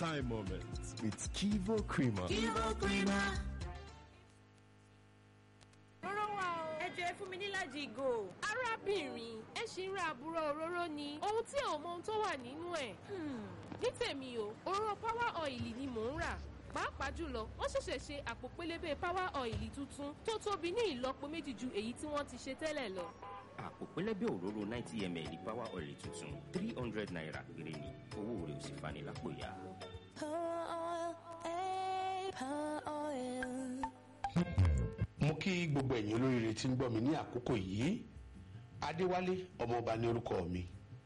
time moments with Kivo Creamer. Kivo Creamer. Róró wa o. Ẹ jọ ẹ fún mi níláàjì ìgò. Arábìnrin, ẹ ṣì ń ra àbúrò òróró ni. Ohun tí ò mọ ohun tó wà nínú ẹ̀. Ní tèmi o, òróró power oil ni mò ń rà. Pàápàá jùlọ, wọ́n ṣẹ̀ṣẹ̀ ṣe àpò pélébé power oil tuntun tó tóbi ní ìlọ́po méjì ju èyí tí wọ́n ti ṣe tẹ́lẹ̀ lọ. àpò pẹlẹbẹ òróró ninety ml power oil tuntun three hundred naira péré ni owó rẹ̀ ò sì fani lápò ya. Power oil, eh, power oil. mo kí gbogbo ẹ̀yin olóríire tí ń gbọ́ mi ní àkókò yìí adéwálé ọmọọba ní orúkọ mi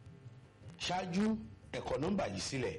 ṣáájú ẹ̀kọ́ nọ́mbà yìí sílẹ̀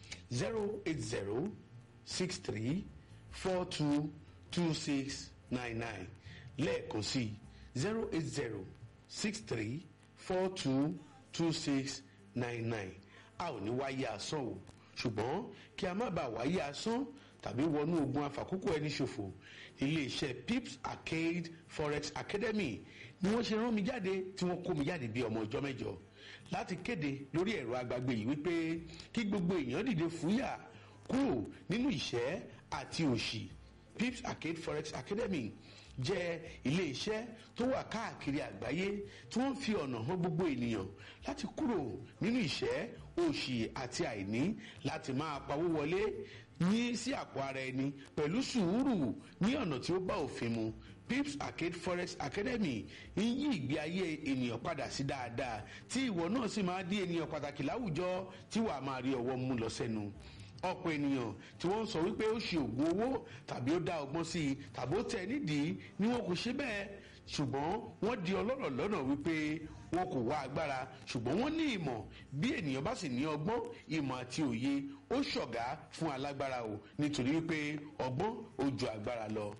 zero eight zero six three four two two six nine nine lẹ́ẹ̀kan sí zero eight zero six three four two two six nine nine a ò ní wáyé asán o ṣùgbọ́n kí a má bàa wáyé asán tàbí wọnú ogun afàkókò ẹni ṣòfò iléeṣẹ́ pips arcade forex academy ni wọ́n ṣe rán mi jáde tí wọ́n kó mi jáde bí ọmọ ọjọ́ mẹ́jọ láti kéde lórí ẹ̀rọ agbágbé yìí wípé kí gbogbo èèyàn dìde fúyà kúrò nínú ìṣẹ́ àti òṣì pips arcade forex academy jẹ́ iléeṣẹ́ tó wà káàkiri àgbáyé tí wọ́n fi ọ̀nà hàn gbogbo ènìyàn láti kúrò nínú ìṣẹ́ òṣì àti àìní láti máa pawó wọlé ní sí àpò ara ẹni pẹ̀lú sùúrù ní ọ̀nà tí ó bá òfin mu pips arcade forex academy ń yí ìgbé ayé ènìyàn padà sí dáadáa tí ìwọ náà sì máa di ènìyàn pàtàkì láwùjọ tí wàá máa rí ọwọ́ mú lọ sẹ́nu ọ̀pọ̀ ènìyàn tí wọ́n ń sọ wípé ó ṣe ògùn owó tàbí ó dá ọgbọ́n sí i tàbí ó tẹ̀ nídìí ni wọn kò ṣe bẹ́ẹ̀ ṣùgbọ́n wọ́n di ọlọ́rọ̀ lọ́nà wípé wọn kò wá agbára ṣùgbọ́n wọ́n ní ìmọ̀ bí ènìyàn bá sì ní ọgbọ́n ìmọ̀ àti òye ó ṣọ̀gá fún alágbára o nítorí wípé ọgbọ́n ó ju agbára lọ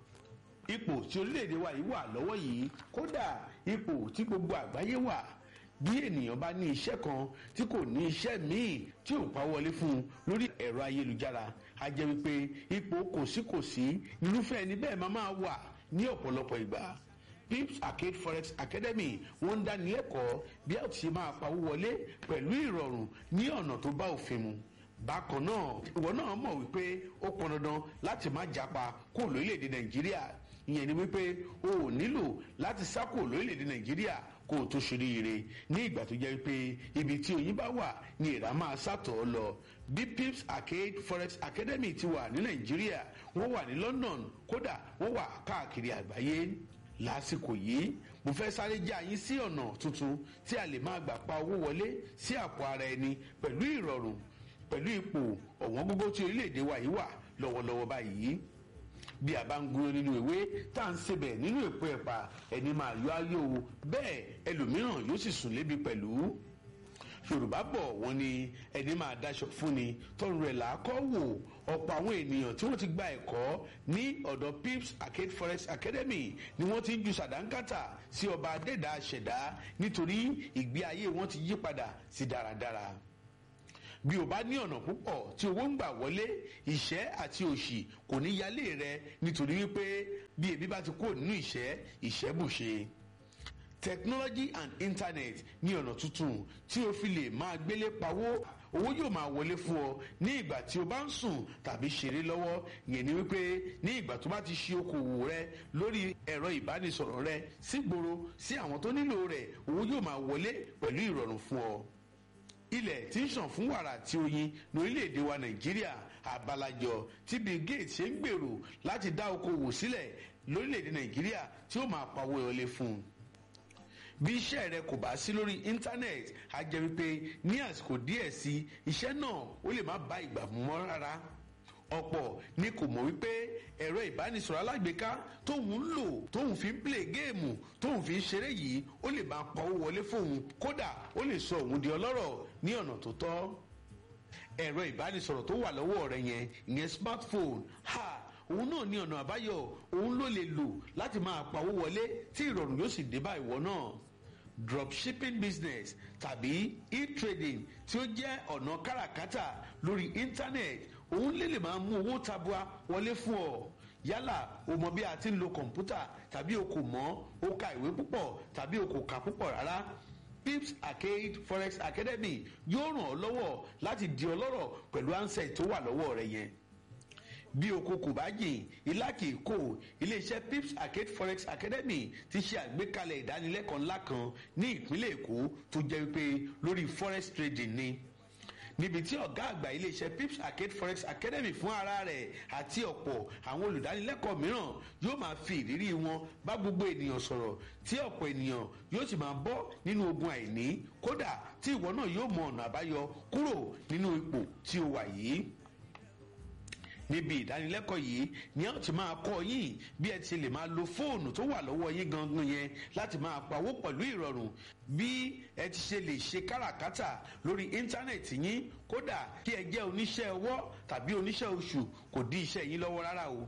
ipò tí orílẹ̀-èdè wa yìí wà lọ́wọ́ yìí kódà ipò tí gbogbo àgbáyé wà bí ènìyàn bá ní iṣẹ́ kan tí kò ní iṣẹ́ míì tí ò pa wọlé fún un lórí ẹ̀rọ ayélujára a jẹ́ wípé ipò kòsíkòsí irúfẹ́ ẹni bẹ́ẹ̀ máa máa wà ní ọ̀pọ̀lọpọ̀ ìgbà pips arcade forex academy wọ́n ń dáni lẹ́kọ̀ọ́ bí a ti ṣe máa pawó wọlé pẹ̀lú ìrọ̀rùn ní ọ̀nà tó bá òfin mu bákan náà ìwọ náà mọ̀ wípé ó pọn dandan láti má japa kó lórílẹ̀‐èdè nàìjíríà ìyẹn ni wípé o ò nílò láti sá kó lórílẹ̀‐èdè nàìjíríà kó o tó ṣoríire ní ìgbà tó jẹ́ pé ibi tí oyin bá wà ni ìrà máa sàtọ̀ ọ́ lọ bí pips arcade forex academy ti wà ní nàìjíríà wọ́n wà ní london kódà wọ́n wà káàkiri àgbáyé lásìkò yìí mo fẹ́ sáré já yín sí ọ̀nà tuntun tí a lè máa gbà pa owó wọlé sí àpò ara ẹni pẹ̀lú ìrọ̀rùn pẹ̀lú ipò ọ̀wọ́n gógó tí orílẹ̀-èdè wa yìí wà lọ́wọ́lọ́wọ́ báyìí bí a bá ń gúnyán nínú ìwé tá à ń sebẹ̀ nínú èpo ẹ̀pà ẹni máa yọ ayé o bẹ́ẹ̀ ẹlòmíràn yóò sì sùn lébi pẹ̀lú yorùbá bọ̀ wọ́n ní ẹni máa daṣọ fún ni tọrùn rẹ̀ làákọ́ wò ọ̀pọ̀ àwọn ènìyàn tí wọ́n ti gba ẹ̀kọ́ ní ọ̀dọ̀ pips arcade forex academy ni wọ́n ti ń ju sàdánkátà sí ọba adẹ́dàá ṣẹ̀dá nítorí ìgbé ayé wọn ti yí padà sí dáradára bí o bá ní ọ̀nà púpọ̀ tí owó ń gbà wọlé ìṣẹ́ àti òṣì kò ní yálé rẹ nítorí wípé bí ebi bá ti kúrò nínú ìṣẹ́ ìṣẹ́ bùṣe technology and internet ní ọ̀nà tuntun tí o fi lè máa gbélé pawó owó yóò máa wọlé fún ọ ní ìgbà tí o bá ń sùn tàbí ṣeré lọ́wọ́ yẹn ni wípé ní ìgbà tó bá ti ṣe okòwò rẹ lórí ẹ̀rọ ìbánisọ̀rọ̀ rẹ sígboro sí àwọn tó nílò rẹ̀ owó yóò máa wọlé pẹ̀lú ìrọ̀rùn fún ọ ilẹ̀ tí ń ṣàn fún wàrà àti oyin lórílẹ̀‐èdè wa nàìjíríà àbálàjọ tí bill gates ṣe ń gbèrò láti dá okòwò sílẹ̀ lórílẹ̀‐èdè nàìjíríà tí ó máa pawó ìrọ̀lẹ́ fún un bí iṣẹ́ rẹ kò bá sí lórí íńtánẹ́ẹ̀tì á jẹ́ wípé ní àsìkò díẹ̀ sí iṣẹ́ náà ó lè má bá ìgbà mú mọ́ rárá ọ̀pọ̀ ni kò mọ̀ wípé ẹ̀rọ ìbánisọ̀rọ̀ alágbèéká tóun ń lò tóun fi ń play géèmù tóun fi ń ṣeré yìí ó lè máa pawó wọlé fóun kódà ó lè sọ òun di ọlọ́rọ̀ ní ọ̀nà tó tọ́ ẹ̀rọ ìbánisọ̀rọ̀ tó wà lọ́wọ́ rẹ yẹn ìyẹn smartphone ha òun náà ní ọ̀nà àbáyọ òun ló lè lò láti máa pawó wọlé tí ìrọ̀rùn yóò sì dé bá ìwọ náà dropshipping business tàbí e-trading tí ó jẹ́ ọ̀nà káràkátà lórí internet òun lè lè máa mú owó tabua wọlé fún ọ yálà o mọ bí a ti ń lo kọ̀ǹpútà tàbí o kò mọ̀ o ka ìwé púpọ̀ tàbí o kò kà púpọ̀ rárá pips arcade forex academy yóò ràn ọ́ lọ́wọ́ láti di ọlọ́rọ̀ pẹ̀lú ansẹ̀ tó wà lọ́wọ́ rẹ yẹn bí oko kò bá jìn ilá kì í kó iléeṣẹ́ pips arcade forex academy ti ṣe àgbékalẹ̀ ìdánilẹ́kọ̀ọ́ ńlá kan ní ìpínlẹ̀ èkó tó jẹ́ wípé lórí forex trading ni níbi tí ọ̀gá àgbà iléeṣẹ́ pips arcade forex academy fún ara rẹ̀ àti ọ̀pọ̀ àwọn olùdánilẹ́kọ̀ọ́ mìíràn yóò máa fi ìrírí wọn bá gbogbo ènìyàn sọ̀rọ̀ tí ọ̀pọ̀ ènìyàn yóò sì máa bọ́ nínú ogun àìní kódà tí ìwọ náà yóò mọ ọ̀nà àbáyọ kúrò nínú ipò tí o wà yìí níbi ìdánilẹ́kọ̀ọ́ yìí ni a ti máa kọ́ yín bí ẹ ti lè máa lo fóònù tó wà lọ́wọ́ yín gangan yẹn láti máa pawó pẹ̀lú ìrọ̀rùn bí ẹ ti ṣe lè ṣe káràkátà lórí íńtánẹ̀tì yín kódà kí ẹ jẹ́ oníṣẹ́ ọwọ́ tàbí oníṣẹ́ oṣù kò dí iṣẹ́ yín lọ́wọ́ rárá o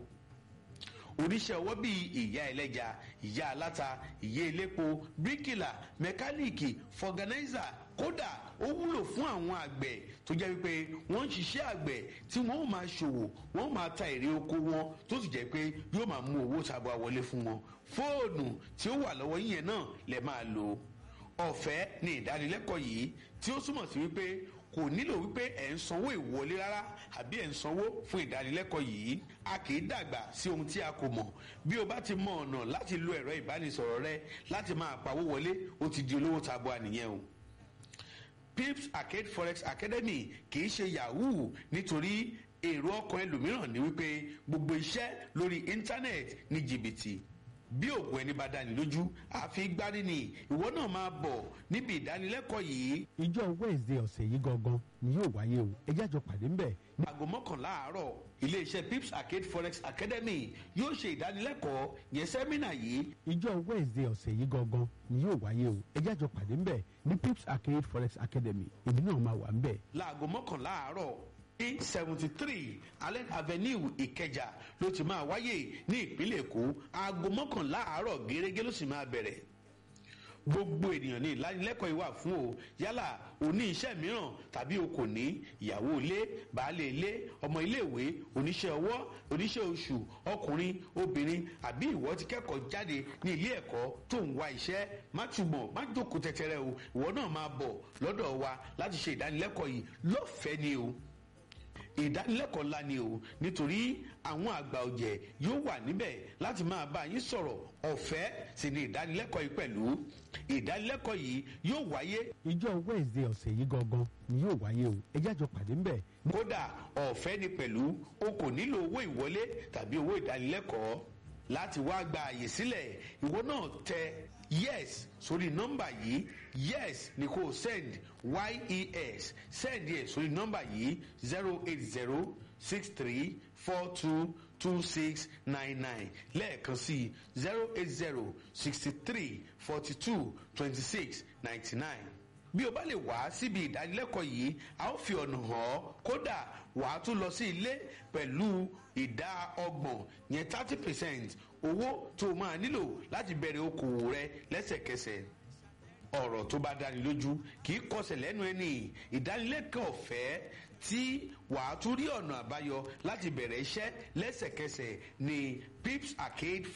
oníṣẹ́ ọwọ́ bíi ìyá ẹlẹ́ja ìyá aláta ìyá elépo bíríkìlà mẹkáníìkì fọ̀gánáìzà kódà ó wúlò fún àwọn àgbẹ̀ tó jẹ́ wípé wọ́n ń ṣiṣẹ́ àgbẹ̀ tí wọ́n ó máa ṣòwò wọ́n ó máa ta èrè oko wọn tó sì jẹ́ pé yóò máa mú owó tabua wọlé fún wọn fóònù tí ó wà lọ́wọ́ yín yẹn náà lè máa lò ọ̀fẹ́ ni ìdánilẹ́kọ̀ọ́ yìí tí ó túmọ̀ sí wípé kò nílò wípé ẹ̀ ń sanwó ìwọlé rárá àbí ẹ̀ ń sanwó fún ìdánilẹ́kọ̀ọ́ yìí a kì í dàgbà sí ohun tí a kò mọ̀ bí o bá ti mọ ọ̀nà láti lo ẹ̀rọ ìbánisọ̀rọ̀ rẹ láti máa pawó wọlé ó ti di olówó tabua nìyẹn o pips arcade forex academy kì í ṣe yahoo nítorí èrò ọkàn ẹlòmíràn ni wípé gbogbo iṣẹ́ lórí íńtánẹ́ẹ̀tì ní jìbìtì bí òògùn ẹni bá dání lójú àfi gbárí ni ìwọ náà máa bọ̀ níbi ìdánilẹ́kọ̀ọ́ yìí ìjọ wednesday ọ̀sẹ̀ yìí gangan ni yóò wáyé o ẹ jájọ pàdé ńbẹ̀ ní aago mọ́kànlá àárọ̀ iléeṣẹ́ pips arcade forex academy yóò ṣe ìdánilẹ́kọ̀ọ́ yẹn sẹ́mínà yìí ìjọ wednesday ọ̀sẹ̀ yìí gangan ni yóò wáyé o ẹ jájọ pàdé ńbẹ̀ ní pips arcade forex academy èmi náà máa wà ńbẹ̀. láago mọ́kànlá àárọ̀ ní seventy three allen avenue ìkẹjà ló ti máa wáyé ní ìpínlẹ̀ èkó aago mọ́kànlá àárọ̀ gẹ́gẹ́ ló sì máa bẹ̀rẹ̀ gbogbo ènìyàn ní ìlanilẹ́kọ̀ọ́ yìí wà fún o yálà o ní iṣẹ́ mìíràn tàbí o kò ní ìyàwó ilé baálé ilé ọmọ iléèwé oníṣẹ́ ọwọ́ oníṣẹ́ oṣù ọkùnrin obìnrin àbí ìwọ ti kẹ́kọ̀ọ́ jáde ní ilé ẹ̀kọ́ tó ń wá iṣẹ́ má túbọ̀ má jókòó tẹ́tẹ́rẹ́ o ìwọ náà máa bọ̀ lọ́dọ̀ wa láti ṣe ìdánilẹ́kọ̀ọ́ yìí lọ́fẹ̀ẹ́ ni o ìdánilẹ́kọ̀ọ́ ńlá ni o nítorí àwọn àgbà ọ̀jẹ̀ yóò wà níbẹ̀ láti máa bá yín sọ̀rọ̀ ọ̀fẹ́ sì ni ìdánilẹ́kọ̀ọ́ yìí pẹ̀lú ìdánilẹ́kọ̀ọ́ yìí yóò wáyé ìjọ wednesday ọ̀sẹ̀ yìí gangan ni yóò wáyé o ẹ jájọ pàdé ńbẹ̀ kódà ọ̀fẹ́ ni pẹ̀lú o kò nílò owó ìwọlé tàbí owó ìdánilẹ́kọ̀ọ́ láti wá gba àyè sílẹ̀ ìwọ náà tẹ yes sórí nọ́mbà yìí yes ni kò send yes send yẹ sórí nọ́mbà yìí zero eight zero six three four two two six nine nine lẹ́ẹ̀kan sí zero eight zero sixty three forty two twenty six ninety nine bí o bá lè wá síbi ìdánilẹ́kọ̀ọ́ yìí a ó fi ọ̀nà hàn ọ́ kódà wàá tún lọ sí ilé pẹ̀lú ìdá ọgbọ̀n yẹn thirty percent owó tó o máa nílò láti bẹ̀rẹ̀ okòwò rẹ lẹ́sẹ̀kẹsẹ̀ ọ̀rọ̀ tó bá dáni lójú kì í kọsẹ̀ lẹ́nu ẹni ìdánilẹ́kọ̀ọ́ ọ̀fẹ́ tí wàá tún rí ọ̀nà àbáyọ láti bẹ̀rẹ̀ iṣẹ́ lẹ́sẹ̀kẹsẹ̀ ní pips arcade